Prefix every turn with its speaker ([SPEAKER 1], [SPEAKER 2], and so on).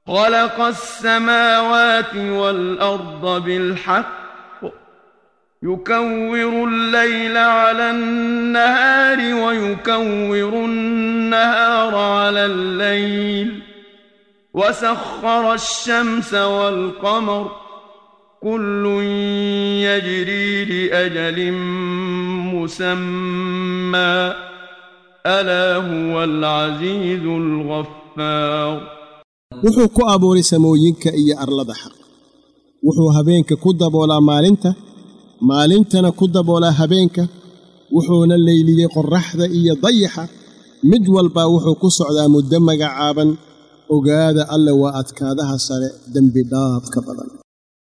[SPEAKER 1] خلق السماوات والأرض بالحق يكور الليل على النهار ويكور النهار على الليل وسخر الشمس والقمر كل يجري لأجل مسمى ألا هو العزيز الغفار
[SPEAKER 2] wuxuu ku abuuray samooyinka iyo arlada xaq wuxuu habeenka ku daboolaa maalinta maalintana ku daboolaa habeenka wuxuuna leyliyey qorraxda iyo dayaxa mid walbaa wuxuu ku socdaa muddo magacaaban ogaada alle waa adkaadaha sare dembi dhaafka badan